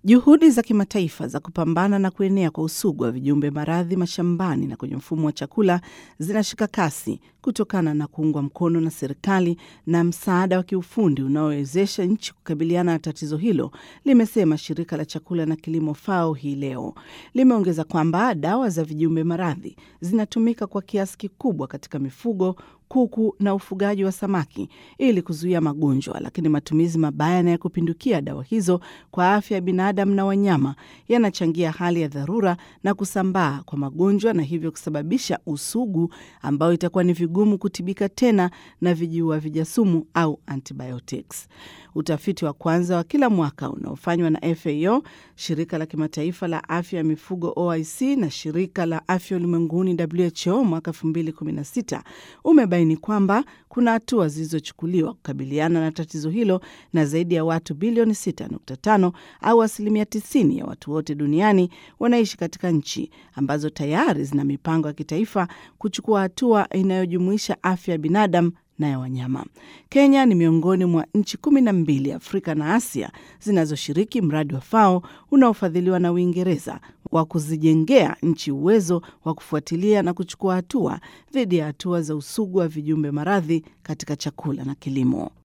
Juhudi za kimataifa za kupambana na kuenea kwa usugu wa vijumbe maradhi mashambani na kwenye mfumo wa chakula zinashika kasi kutokana na kuungwa mkono na serikali na msaada wa kiufundi unaowezesha nchi kukabiliana na tatizo hilo, limesema shirika la chakula na kilimo FAO hii leo. Limeongeza kwamba dawa za vijumbe maradhi zinatumika kwa kiasi kikubwa katika mifugo kuku na ufugaji wa samaki ili kuzuia magonjwa, lakini matumizi mabaya na ya kupindukia dawa hizo kwa afya ya binadamu na wanyama yanachangia hali ya dharura na kusambaa kwa magonjwa na hivyo kusababisha usugu ambao itakuwa ni vigumu kutibika tena na vijiua vijasumu au antibiotics. Utafiti wa kwanza wa kila mwaka unaofanywa na FAO, shirika la kimataifa la afya ya mifugo OIC na shirika la afya ulimwenguni WHO mwaka 2016 umebaini kwamba kuna hatua zilizochukuliwa kukabiliana na tatizo hilo na zaidi ya watu bilioni 6.5 au asilimia 90 ya watu wote duniani wanaishi katika nchi ambazo tayari zina mipango ya kitaifa kuchukua hatua inayojumuisha afya ya binadamu na ya wanyama. Kenya ni miongoni mwa nchi kumi na mbili Afrika na Asia zinazoshiriki mradi wa FAO unaofadhiliwa na Uingereza wa kuzijengea nchi uwezo wa kufuatilia na kuchukua hatua dhidi ya hatua za usugu wa vijumbe maradhi katika chakula na kilimo.